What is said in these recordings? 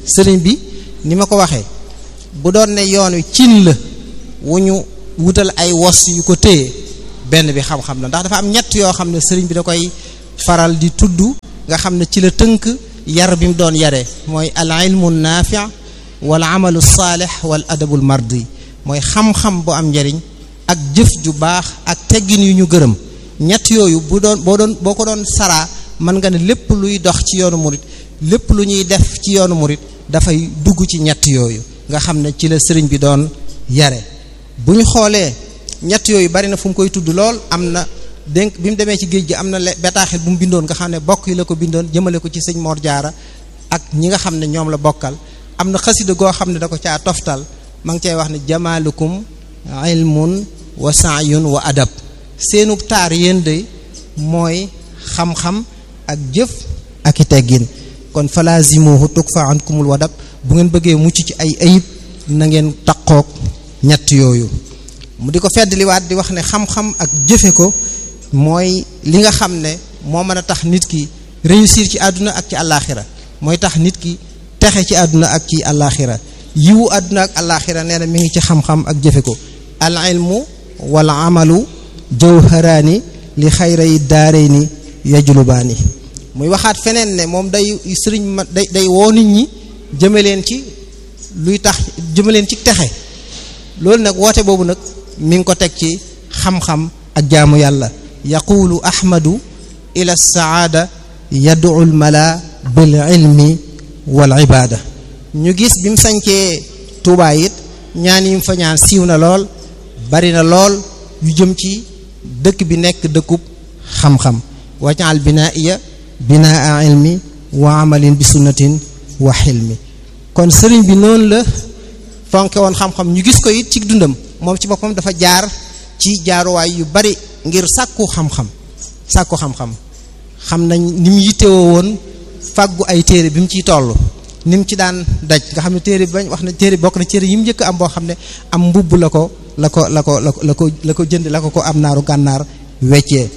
sëriñ bi ni ma ko waxee bu doon ne yoon wi cin la wu ñu wutal ay wos yu ko téye benn bi xam-xam la ndax dafa am ñett yoo xam ne sëriñ bi da koy faral di tudd nga xam ne ci la tënk yar bi mu doon yaree mooy al ilmu naafi wal amalu saalix wal adabul mardi mooy xam-xam bu am njariñ ak jëf ju baax ak teggin yu ñu gërëm ñett yooyu bu doon boo doon boo ko doon saraa mën nga ne lépp luy dox ci yoonu murit lépp lu ñuy def ci yoonu murit dafay dugg ci ñett yooyu nga xam ne ci la sëriñ bi doon yare bu ñu xoolee ñett yooyu bari na fu mu koy tudd lool am na dénk bi mu demee ci géej gi am na bataaxel bu mu bindoon nga xam ne bokk yi la ko bindoon jëmale ko ci sëñ Mor Jaara ak ñi nga xam ne ñoom la bokkal am na xasida goo xam ne da ko caa toftal ma ngi cay wax ne jamaalukum ilmun wa saayun wa adab seenu taar yéen de mooy xam-xam ak jëf ak i teggin kon falaazimuhu tukfa ankumul wadab bu ngeen bëggee mucc ci ay ayib na ngeen taqoog ñett yooyu mu di ko feddliwaat di wax ne xam-xam ak jëfe ko mooy li nga xam ne moo mën a tax nit ki réussir ci àdduna ak ci àllaaxira mooy tax nit ki texe ci àdduna ak ci àllaaxira yiwu àdduna ak àllaaxira nee na mi ngi ci xam-xam ak jëfe ko al ilmu wal amalu jawharaani li xayray daarayni yajlubaani muy waxaat feneen ne moom day sëriñ ma day day woo nit ñi jëme leen ci luy tax jëme leen ci texe loolu nag woote boobu nag mi ngi ko teg ci xam-xam ak jaamu yàlla yaqulu ahmadu ila saada yad'u al mala bil ilmi wal ibada ñu gis bi mu sañcee Tuubaa it ñaan yi mu fa ñaan siiw na lool bari na lool yu jëm ci dëkk bi nekk dëkkub xam-xam wajal binaiya binaa ilmi wa amalin bi sunnatin wa xilmi kon sëriñ bi noonu la fonke woon xam-xam ñu gis ko it ci dundam moom ci boppam dafa jaar ci jaaruwaay yu bari ngir sàkku xam-xam sàkku xam-xam xam nañ ni mu yittewoo woon fàggu ay téere bi mu ciy toll ni mu ci daan daj nga xam ne téere bañ wax na téere bokk na téere yi mu njëkk am boo xam ne am mbubb la ko la ko la ko la ko la ko jënd la ko ko am naaru gànnaar weccee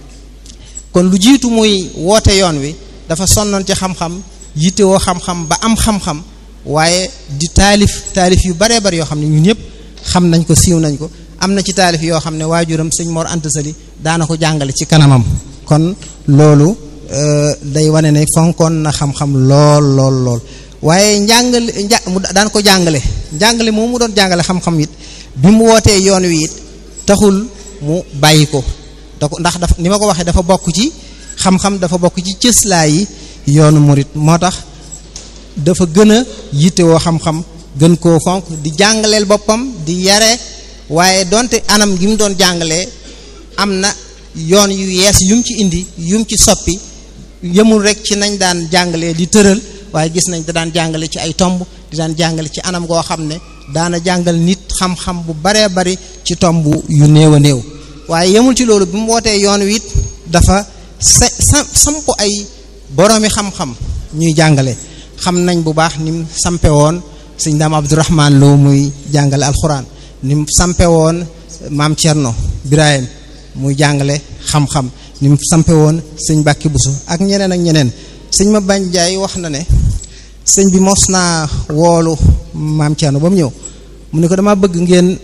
kon lu jiitu muy woote yoon wi dafa sonnoon ci xam-xam yittewoo xam-xam ba am xam-xam waaye di taalif taalif yu baree bari yoo xam ne ñun ñëpp xam nañ ko siiw nañ ko am na ci taalif yoo xam ne waajuram sëñ Mor Anta Sali daana ko jàngale ci kanamam kon loolu day wane ne fonkoon na xam-xam lool lool lool waaye njàngale nja mu daan ko jàngale njàngale moom mu doon jàngale xam-xam it bi mu wootee yoon wi it taxul mu bàyyi ko da ko ndax dafa ni ma ko waxee dafa bokk ci xam-xam dafa bokk ci cëslaay yi yoonu murit moo tax dafa gën a yittewoo xam-xam gën koo fonk di jàngaleel boppam di yare waaye donte anam gi mu doon jàngalee am na yoon yu yees yum ci indi yum ci soppi yemul rek ci nañ daan jàngalee di tëral waaye gis nañ da daan jàngale ci ay tomb di daan jàngale ci anam goo xam ne daana jàngal nit xam-xam bu baree bari ci tomb yu néew a néew waaye yemul ci loolu bi mu wootee yoon wi it dafa sa samp ay boroomi xam-xam ñuy jàngale xam nañ bu baax ni mu sampe woon sëñ daam Abdourahman Lo muy jàngale alxuraan ni mu sampe woon maam Thierno Birahim muy jàngale xam-xam ni mu sampe woon sëñ Bàkki Busu ak ñeneen ak ñeneen sëñ ma bañ jaay wax na ne sëñ bi mos naa woolu maam Thierno ba mu ñëw mu ne ko dama bëgg ngeen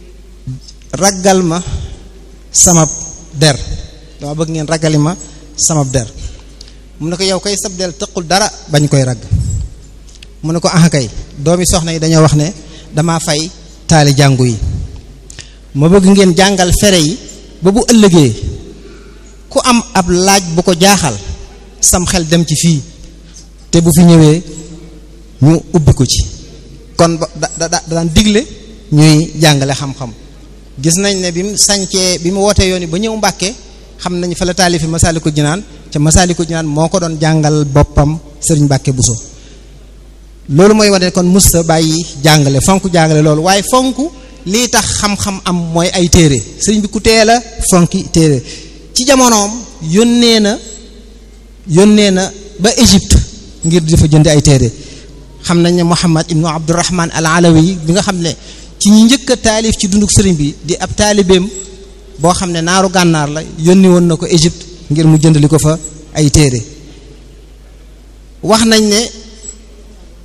raggal ma samab der dama bëgg ngeen raggali ma samab der mu ne ko yow kay sab del tëqul dara bañ koy ragg mu ne ko ah kay doomi soxna yi dañoo wax ne dama fay taali jàngu yi ma bëgg ngeen jàngal fere yi ba bu ëllëgee ku am ab laaj bu ko jaaxal sam xel dem ci fii te bu fi ñëwee ñu ubbi ko ci kon da da da daan digle ñuy jàngale xam-xam gis nañ ne bi mu sañcee bi mu wootee yoon yi ba ñëw Mbàkke xam nañ fa la taalifi Masaalikul Jinaan ca Masaalikul Jinaan moo ko doon jàngal boppam Sëriñ Mbàkke Buso loolu mooy wane kon musta bàyyi jàngale fonk jàngale loolu waaye fonk lii tax xam-xam am mooy ay téere sëriñ bi ku teel a fonki téere ci jamonoom yónnee na yónnee na ba Égypte ngir dafa jënd ay téere xam nañ ne Muhammad ibnu Abdurrahman al Alawi bi nga xam ne ci ñi njëkk a taalif ci dunduk sëriñ bi di ab taalibeem boo xam ne naaru gànnaar la yónni woon na ko Égypte ngir mu jëndali ko fa ay téere wax nañ ne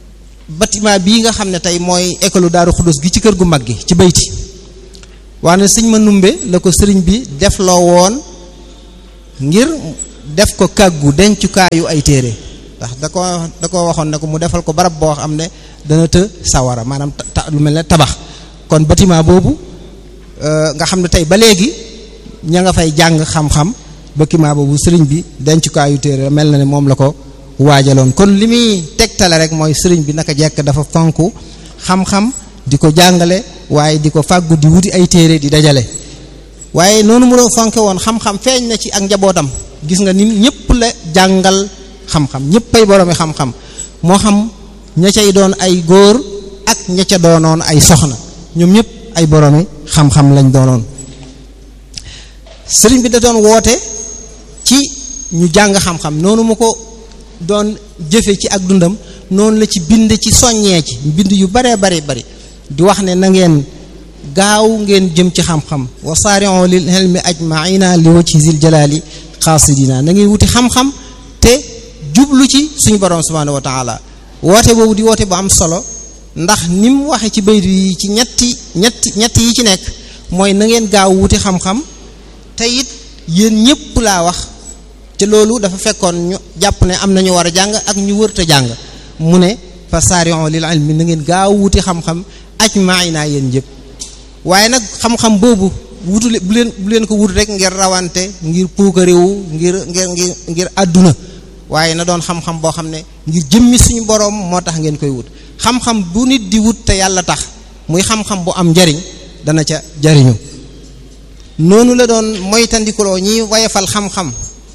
bâtiment bii nga xam ne tey mooy école Daaru Xudus gi ci kër gu mag gi ci bayti wax ne sëñ ma numbe la ko sëriñ bi def loo woon ngir def ko kàggu dencukaayu ay téere ndax da ko da ko waxoon ne ko mu defal ko barab boo xam ne dana të sawara maanaam ta lu mel ne tabax kon bâtiment boobu nga xam ne tey ba léegi ña nga fay jàng xam-xam bâtiment boobu sëriñ bi dencukaayu téere mel na ne moom la ko waajaloon kon li muy tegtale rek mooy sëriñ bi naka jekk dafa fonk xam-xam di ko jàngale waaye di ko fàggu di wuti ay téere di dajale waaye noonu mu doon fonke woon xam-xam feeñ na ci ak njabootam gis nga ni ñëpp la jàngal xam-xam ñëpp ay boroomi xam-xam moo xam ña cay doon ay góor ak ña ca doonoon ay soxna ñoom ñëpp ay boroomi xam-xam lañ doonoon sëriñ bi da doon woote ci ñu jàng xam-xam noonu mu ko doon jëfe ci ak dundam noonu la ci bind ci soññee ci bind yu baree bari bari di wax ne na ngeen gaaw ngeen jëm ci xam-xam wa saari'u lil ilmi ajma'ina li wajhi zil jalali xaasidina na ngeen wuti xam-xam te jublu ci suñu borom subhanahu wa taala woote boobu di woote bu am solo ndax ni mu waxe ci baytu yi ci ñetti ñetti ñetti yi ci nekk mooy na ngeen gaaw wuti xam-xam te it yéen ñëpp laa wax te loolu dafa fekkoon ñu jàpp ne am na ñu war a jàng ak ñu wërta jàng mu ne fa saari'u lil ilmi na ngeen gaaw wuti xam-xam ajma'ina yéen ñëpp waaye nag xam-xam boobu wutu bu leen bu leen ko wut rek ngir rawante ngir puukarewu ngir ngir ngir ngir àdduna waaye na doon xam-xam boo xam ne ngir jëmmi suñu boroom moo tax ngeen koy wut xam-xam bu nit di wut te yàlla tax muy xam-xam bu am njariñ dana ca jariñu noonu la doon moytandikuloo ñiy wayafal xam-xam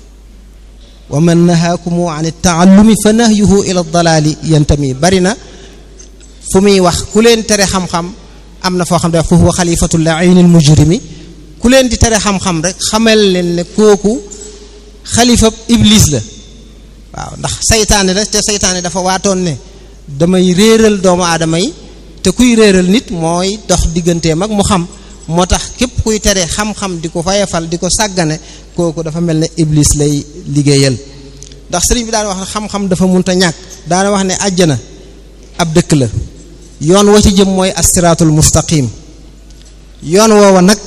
wa man nahaakumu an taallumi fa nahyuhu ila dalaali yantami bari na fu muy wax ku leen tere xam-xam am na foo xam ne fa huwa xalifatul lainil mujrimi ku leen di tere xam-xam rek xamal leen ne kooku xalifab iblis la waaw ndax saytaane la te saytaane dafa waatoon ne damay réeral doomu aadama yi te kuy réeral nit mooy dox digganteem ak mu xam moo tax képp kuy tere xam-xam di ko fayafal di ko sàggane kooku dafa mel ne iblis lay liggéeyal ndax sëriñ bi daan wax ne xam-xam dafa munta ñàkk daana wax ne àjjana ab dëkk la yoon wa ci jëm mooy asiraatul mustaqim yoon woowa nag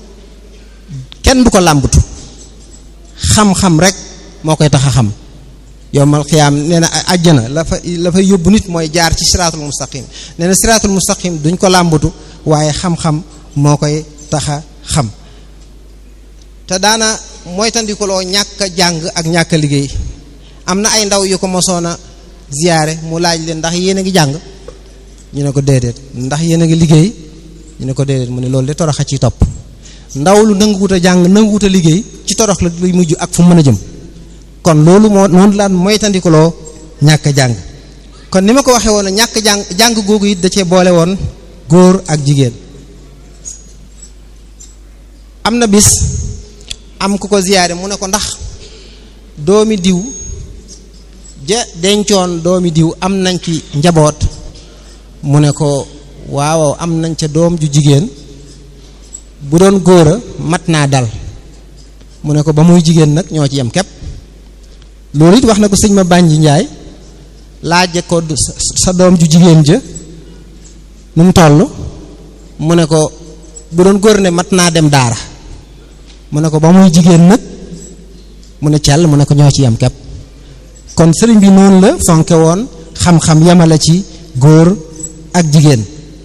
kenn du ko làmbatu xam-xam rek moo koy tax a xam yowmal xiyaam nee na àjjana la fa la fa yóbbu nit mooy jaar ci siraatul mustaqim nee na siraatul mustaqim duñ ko làmbatu waaye xam-xam moo koy tax a xam te daana mooy tandikuloo ñàkk a jàng ak ñàkk a liggéey am na ay ndaw yu ko mosoon a ziyaare mu laaj leen ndax yéen a ngi jàng ñu ne ko déedéet ndax yéen a ngi liggéey ñu ne ko déedéet mu ne loolu de torox a ci topp ndaw lu nanguwut a jàng nanguwut a liggéey ci torox la luy mujj ak fu mu mën a jëm kon loolu moo noonu laan moytandikuloo ñàkk a jàng kon ni ma ko waxee woon ñàkk jàng jàng googu it da cee boole woon góor ak jigéen am na bis am ku ko ziyaare mu ne ko ndax doomi diw ja dencoon doomi diw am nañ ci njaboot mu ne ko waaw am nañ ca doom ju jigéen bu doon góor a mat naa dal mu ne ko ba muy jigéen nag ñoo ci yem képp loolu it wax na ko sëñ ma bànji njaay laaje ko sa doom ju jigéen ja nu mu toll mu ne ko bu doon góor ne mat naa dem daara mu ne ko ba muy jigéen nag mu ne cell mu ne ko ñoo ci yem képp kon sëriñ bi noonu la fonke woon xam-xam yemale ci góor ak jigéen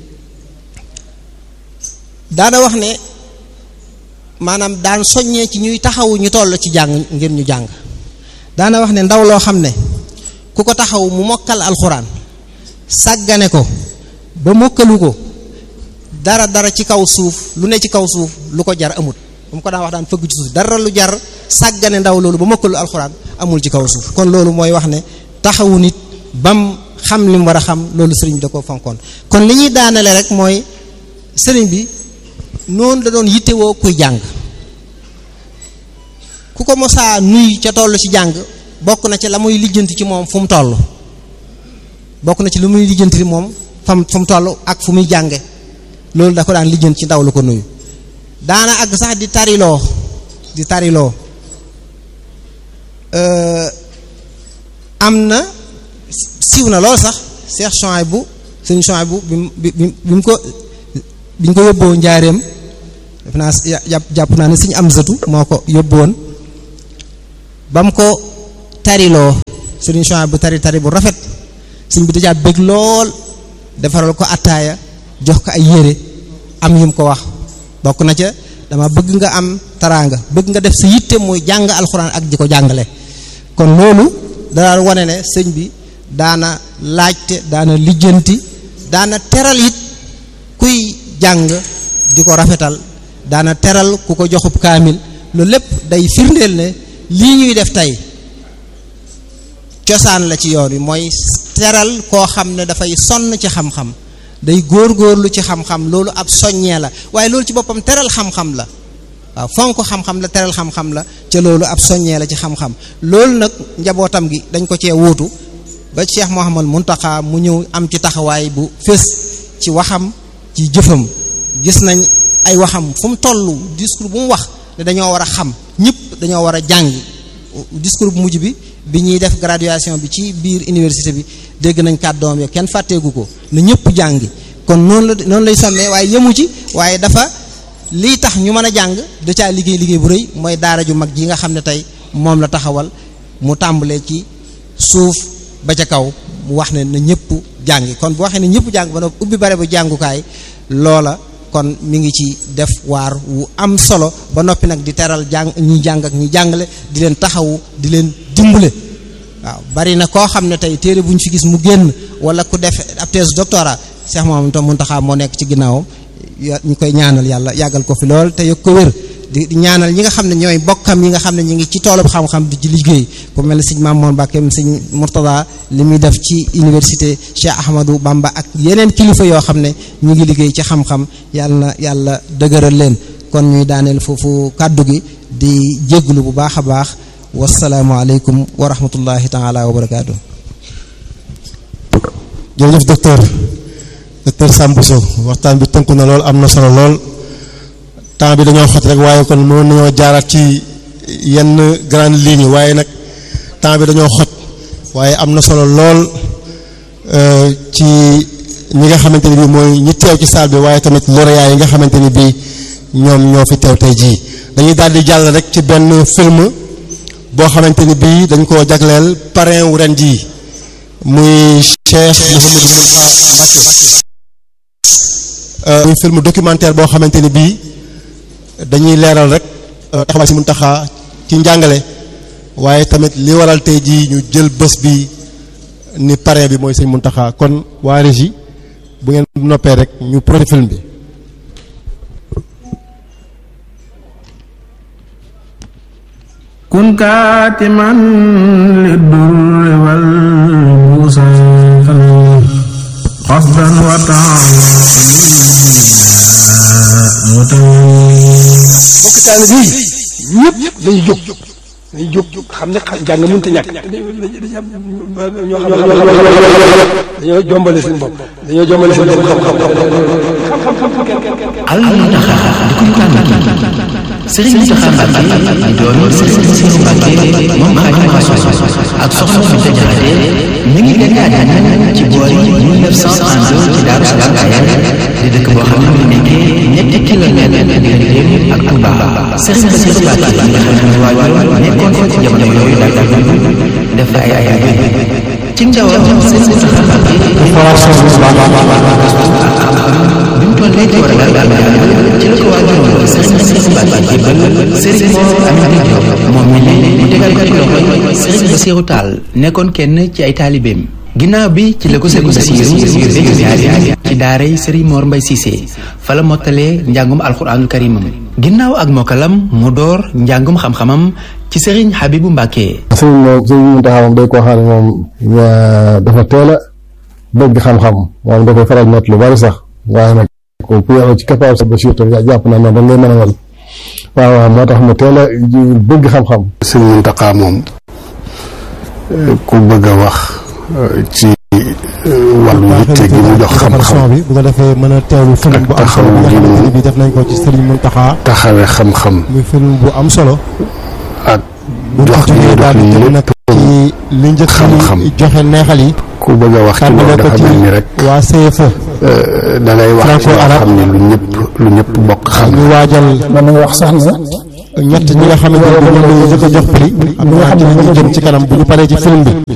daana wax ne maanaam daan soññee ci ñuy taxawu ñu toll ci jàng ngir ñu jàng daana wax ne ndaw loo xam ne ku ko taxaw mu mokkal alxuraan sàggane ko ba mokkalu ko dara dara ci kaw suuf lu ne ci kaw suuf lu ko jar amut bu mu ko daan wax daan fëgg ci suuf dara lu jar sàggane ndaw loolu ba mokkalu alxuraan amul ci kaw suuf kon loolu mooy wax ne taxawu nit bam xam li mu war a xam loolu sëriñ bi da ko fonkoon kon li ñuy daanale rek mooy sëriñ bi noonu da doon yittewoo kuy jàng ku ko mosaa nuy ca toll ci jàng bokk na ci la muy lijjanti ci moom fu mu toll bokk na ci lu muy lijjanti moom fam fu mu toll ak fu muy jànge loolu da ko daan lijjanti ci ndaw lu ko nuyu daana àgg sax di tariloo di tariloo am na siiw na lool sax Cheikh Chouaïbou sëñ Chouaïbou bi mu bi bi mu ko bi ñu ko yóbboo njaareem def naa jàpp jàpp naa ne sëñ Amsatu moo ko yóbboon ba mu ko tariloo sëriñ Chouaïbou bu tari tari bu rafet sëñ bi dajaa bëgg lool defaral ko attaaya jox ko ay yére am yum ko wax bokk na ca dama bëgg nga am taraanga bëgg nga def sa yitte muy jàng alxuraan ak di ko jàngale kon loolu dara wane ne sëñ bi daana laajte daana lijjanti daana teral it kuy jàng di ko rafetal daana teral ku ko joxub kaamil loolu lépp day firndeel ne lii ñuy def tey cosaan la ci yoon wi mooy teral koo xam ne dafay sonn ci xam-xam day góor-góorlu ci xam-xam loolu ab soññee la waaye loolu ci boppam teral xam-xam la waaw fonk xam-xam la teral xam-xam la ca loolu ab soññee la ci xam-xam loolu nag njabootam gi dañ ko cee wuutu ba Cheikh Mouhamad Muntaxa mu ñëw am ci taxawaay bu fés ci waxam ci jëfam gis nañ ay waxam fu mu toll discours bu mu wax ne dañoo war a xam ñëpp dañoo war a jàng discours bu mujj bi bi ñuy def graduation bi ci biir université bi dégg nañ kàddoom ya kenn fàtteegu ko na ñëpp jàngi kon noonu la noonu lay sonnee waaye yemu ci waaye dafa lii tax ñu mën a jàng da caa liggéey liggéey bu rëy mooy daara ju mag ji nga xam ne tey moom la taxawal mu tàmbalee ci suuf ba ca kaw mu wax ne na ñëpp jàngi kon bu waxee ne ñëpp jàng ba noppi ubbi bare bu jàngukaay loola kon mi ngi ci def waar wu am solo ba noppi nag di teral jàng ñi jàng ak ñi jàngale di leen taxawu di leen dimbale waaw bari na koo xam ne tey téere bu ñu fi gis mu génn wala ku def ab thèse doctorat Cheikh Mouhamadou Mountakha moo nekk ci ginnaawam ñu koy ñaanal yàlla yàggal ko fi lool te yëg ko wér di ñaanal ñi nga xam ne ñooy bokkam yi nga xam ne ñu ngi ci toolub xam-xam di ci liggéey ku mel ne sëñ Mamoun Mbacké sëñ Mourtada li muy def ci université Cheikh Ahmadou Bamba ak yeneen kilifa yoo xam ne ñu ngi liggéey ci xam-xam yàlla na yàlla dëgëral leen kon ñuy daaneel foofu kàddu gi di jégglu bu baax a baax wasalaamualeykum wa rahmatullahi taala wa barakaatu. jërëjëf docteur docteur Samb Sow waxtaan bi tënku na lool am na solo lool. temps bi dañoo xot rek waaye kon mënoon nañoo jaaraat ci yenn grande ligne waaye nag temps bi dañoo xot waaye am na solo lool ci ñi nga xamante ni bii mooy ñi teew ci salle bi waaye tamit lauréat yi nga xamante ni bii ñoom ñoo fi teew tey jii dañuy daal di jàll rek ci benn film boo xamante ni bii dañ koo jagleel parrain wu ren jii muy Cheikh Mouhamadou Mountakha Mbacké muy film documentaire boo xamante ni bii dañuy leeral rek taxawaay si Muntaxa ci njàngale waaye tamit li waral tey jii ñu jël bés bi ni parrain bi mooy sëñ Muntaxa kon waa régie bu ngeen noppee rek ñu projet film bi kun kaatiman li durri wal busaan qasdan wa bokk taal bi ñëpp dañuy jóg dañuy jóg xam ne jàng mënut a ñàkk ñoo xam ne dañoo jombale seen bopp dañoo jombale seen bopp al Muntaxa di ko tànn Sëriñ Muntaxa Mbàkke di doomi Sëriñ Basiru Mbàkke moom Xaadimu Rasuul ak soxna Fanta Jaxate mi ngi gën àddina ci boori 1932 ci Daaru Salaam Kayal di dëkk boo xam ne mu nekkee ñetti kilomètre digganteem ak Touba Sëriñ Basiru Mbàkke nga xam ne waajur nekkoon fa ci jamono yooyu laata def ay ay ay ci njawam Sëriñ Muntaxa Mbàkke bi mu tollee ci war a daal daal ci la ko waajuroon Sëriñ Basiru Mbàkke jébbal Sëriñ Mor Amady Diop moom mi ne mu tegal ko ci loxoy Sëriñ Basiru Taal nekkoon kenn ci ay taalibeem ginnaaw bi ci la ko Sëriñ Basiru yóbbee ziyaare ci daaray Sëriñ Mor Mbay Siise fa la mottalee njàngum alxuraanul karimam ginnaaw ak mokkalam mu door njàngum xam-xamam ci Sëriñ Habibu Mbàkke sëriñ moom sëriñ Muntaxa moom day koo xam ne moom dafa teel a bëgg xam-xam moom da koy faral net lu bari sax waaye nag ku yàlla ci capable sa Basiru tam jàpp naa noonu dañ lay mën a mel waaw waaw moo tax mu teel a bëgg xam-xam sëñ Muntaxa moom ku bëgg a wax ci wàllu yitte gi mu jox xam-xam bi bu ko defee mën a teewlu film bu am solo bi nga xamante ne bi def nañ ko ci Sëriñ Muntaxa taxawe xam-xam muy film bu am solo ak jox li dox lépp ci li njëkk xam-xam. yi joxe neexal yi ku bëgg a wax ci loolu tàmbale ko dafa ci mel ni rek waa CFE da ngay wax ci loo Franco-arabe. xam ne lu ñëpp lu ñëpp bokk xam ñu waajal mën nañu wax sax ne ñett ñi nga xamante ne bi ñoom la ñu njëkk a jox prix am naa ci li ñu jëm ci kanam bu ñu paree ci film bi